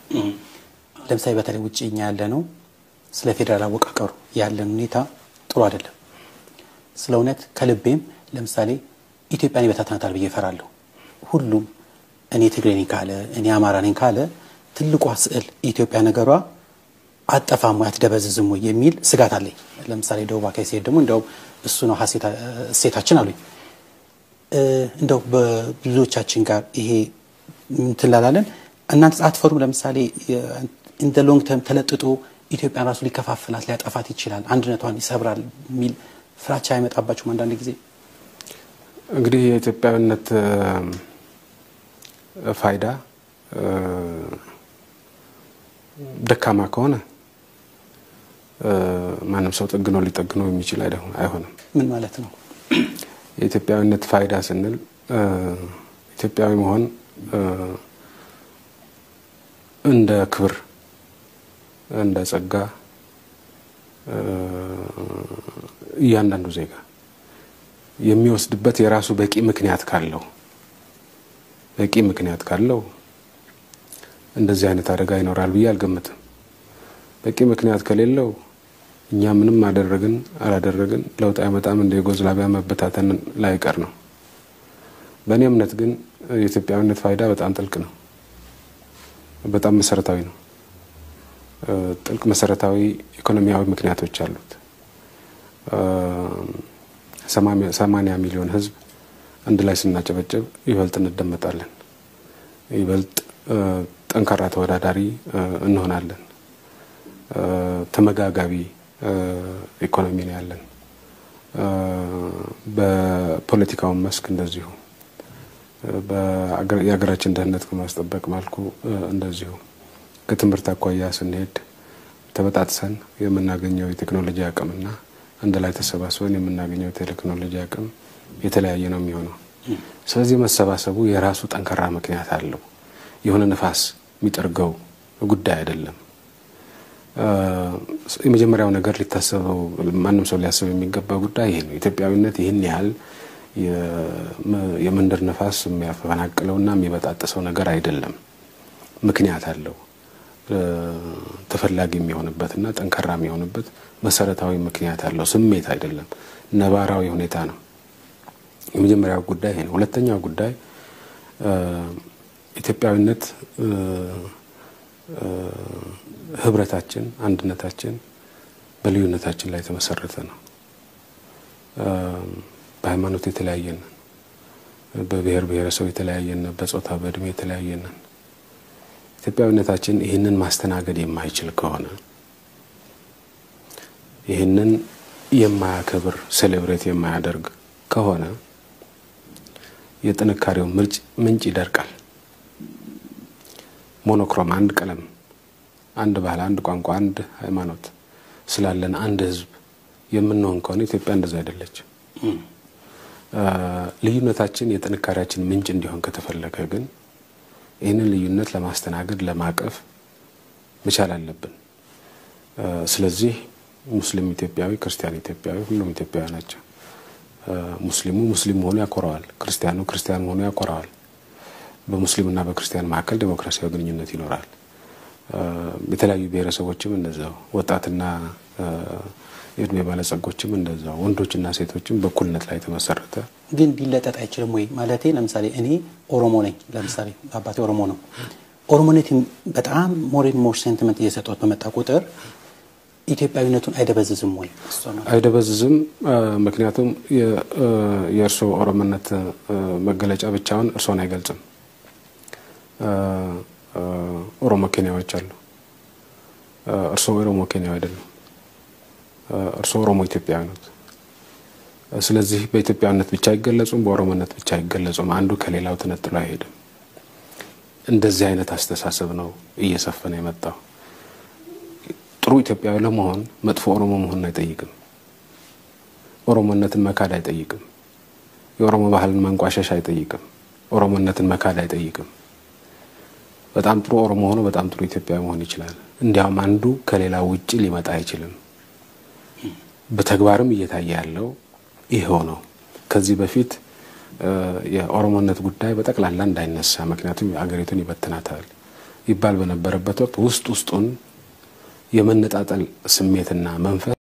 ለምሳሌ በተለይ ውጭ እኛ ያለ ነው ስለ ፌዴራል አወቃቀሩ ያለን ሁኔታ ጥሩ አይደለም። ስለ እውነት ከልቤም ለምሳሌ ኢትዮጵያን ይበታትናታል ብዬ እፈራለሁ። ሁሉም እኔ ትግሬ ነኝ ካለ እኔ አማራ ነኝ ካለ ትልቋ ስዕል ኢትዮጵያ ነገሯ አጠፋም ወይ አትደበዝዝም ወይ የሚል ስጋት አለኝ። ለምሳሌ ደቡብ አካባቢ ሲሄድ ደግሞ እንደውም እሱ ነው እሴታችን አሉኝ። እንደው በብዙዎቻችን ጋር ይሄ እንትን ላላለን እናንተ አትፈሩም? ለምሳሌ ኢን ሎንግ ተርም ተለጥጦ ኢትዮጵያን ራሱ ሊከፋፍላት ሊያጠፋት ይችላል፣ አንድነቷን ይሰብራል የሚል ፍራቻ አይመጣባችሁም? አንዳንድ ጊዜ እንግዲህ የኢትዮጵያዊነት ፋይዳ ደካማ ከሆነ ማንም ሰው ጠግኖ ሊጠግነው የሚችል አይሆንም። ምን ማለት ነው? የኢትዮጵያዊነት ፋይዳ ስንል ኢትዮጵያዊ መሆን እንደ ክብር፣ እንደ ጸጋ እያንዳንዱ ዜጋ የሚወስድበት የራሱ በቂ ምክንያት ካለው በቂ ምክንያት ካለው እንደዚህ አይነት አደጋ ይኖራል ብዬ አልገምትም። በቂ ምክንያት ከሌለው እኛ ምንም አደረግን አላደረግን ለውጥ አይመጣም፣ እንደ ዩጎዝላቪያ መበታተን ላይቀር ነው። በእኔ እምነት ግን የኢትዮጵያዊነት ፋይዳ በጣም ጥልቅ ነው፣ በጣም መሰረታዊ ነው። ጥልቅ መሰረታዊ ኢኮኖሚያዊ ምክንያቶች አሉት። ሰማንያ ሚሊዮን ሕዝብ አንድ ላይ ስናጨበጭብ ይበልጥ እንደመጣለን፣ ይበልጥ ጠንካራ ተወዳዳሪ እንሆናለን። ተመጋጋቢ ኢኮኖሚ ነው ያለን። በፖለቲካውን መስክ እንደዚሁ የሀገራችን ደህንነት ከማስጠበቅ መልኩ እንደዚሁ ከትምህርት አኳያ ስንሄድ ተበጣጥሰን የምናገኘው የቴክኖሎጂ አቅምና አንድ ላይ ተሰባስበን የምናገኘው የቴክኖሎጂ አቅም የተለያየ ነው የሚሆነው። ስለዚህ መሰባሰቡ የራሱ ጠንካራ ምክንያት አለው። የሆነ ነፋስ የሚጠርገው ጉዳይ አይደለም። የመጀመሪያው ነገር ሊታሰበው ማንም ሰው ሊያስብ የሚገባ ጉዳይ ይሄ ነው። ኢትዮጵያዊነት ይህን ያህል የመንደር ነፋስ የሚያፈናቅለውና የሚበጣጥሰው ነገር አይደለም። ምክንያት አለው። ተፈላጊ የሚሆንበትና ጠንካራ የሚሆንበት መሰረታዊ ምክንያት አለው። ስሜት አይደለም፣ ነባራዊ ሁኔታ ነው። የመጀመሪያው ጉዳይ ይሄ ነው። ሁለተኛው ጉዳይ ኢትዮጵያዊነት ህብረታችን፣ አንድነታችን በልዩነታችን ላይ የተመሰረተ ነው። በሃይማኖት የተለያየንን፣ በብሔር ብሔረሰብ የተለያየንን፣ በጾታ በእድሜ የተለያየንን ኢትዮጵያዊነታችን ይህንን ማስተናገድ የማይችል ከሆነ ይህንን የማያከብር ሴሌብሬት የማያደርግ ከሆነ የጥንካሬው ምንጭ ይደርቃል። ሞኖክሮም አንድ ቀለም፣ አንድ ባህል፣ አንድ ቋንቋ፣ አንድ ሃይማኖት ስላለን አንድ ህዝብ የምንሆን ከሆነ ኢትዮጵያ እንደዛ አይደለችም። ልዩነታችን የጥንካሬያችን ምንጭ እንዲሆን ከተፈለገ ግን ይህንን ልዩነት ለማስተናገድ ለማቀፍ መቻል አለብን። ስለዚህ ሙስሊም ኢትዮጵያዊ፣ ክርስቲያን ኢትዮጵያዊ፣ ሁሉም ኢትዮጵያዊ ናቸው። ሙስሊሙ ሙስሊም መሆኑ ያኮረዋል፣ ክርስቲያኑ ክርስቲያን መሆኑ ያኮረዋል። በሙስሊምና በክርስቲያን መካከል ዴሞክራሲያዊ ግንኙነት ይኖራል። የተለያዩ ብሔረሰቦችም እንደዛው፣ ወጣትና የእድሜ ባለጸጎችም እንደዛው፣ ወንዶችና ሴቶችም በእኩልነት ላይ የተመሰረተ ግን ሊለጠጥ አይችልም ወይ? ማለቴ ለምሳሌ እኔ ኦሮሞ ነኝ። ለምሳሌ አባቴ ኦሮሞ ነው። ኦሮሞነት በጣም ሞር ሞር ሴንቲመንት እየሰጠት በመጣ ቁጥር ኢትዮጵያዊነቱን አይደበዝዝም ወይ? አይደበዝዝም። ምክንያቱም የእርስዎ ኦሮሞነት መገለጫ ብቻውን እርስዎን አይገልጽም። ኦሮሞ ኬንያዎች አሉ። እርስዎ ኦሮሞ ኬንያዊ አይደሉም። እርስዎ ኦሮሞ ኢትዮጵያዊ ነት። ስለዚህ በኢትዮጵያዊነት ብቻ አይገለጹም፣ በኦሮሞነት ብቻ አይገለጹም። አንዱ ከሌላው ተነጥሎ አይሄድም። እንደዚህ አይነት አስተሳሰብ ነው እየሰፈነ የመጣው። ጥሩ ኢትዮጵያዊ ለመሆን መጥፎ ኦሮሞ መሆንን አይጠይቅም። ኦሮሞነትን መካድ አይጠይቅም። የኦሮሞ ባህልን ማንቋሸሽ አይጠይቅም። ኦሮሞነትን መካድ አይጠይቅም። በጣም ጥሩ ኦሮሞ ሆኖ በጣም ጥሩ ኢትዮጵያዊ መሆን ይችላል። እንዲያውም አንዱ ከሌላው ውጭ ሊመጣ አይችልም። በተግባርም እየታየ ያለው ይኸው ነው። ከዚህ በፊት የኦሮሞነት ጉዳይ በጠቅላላ እንዳይነሳ፣ ምክንያቱም አገሪቱን ይበትናታል፣ ይባል በነበረበት ወቅት ውስጥ ውስጡን የመነጣጠል ስሜትና መንፈስ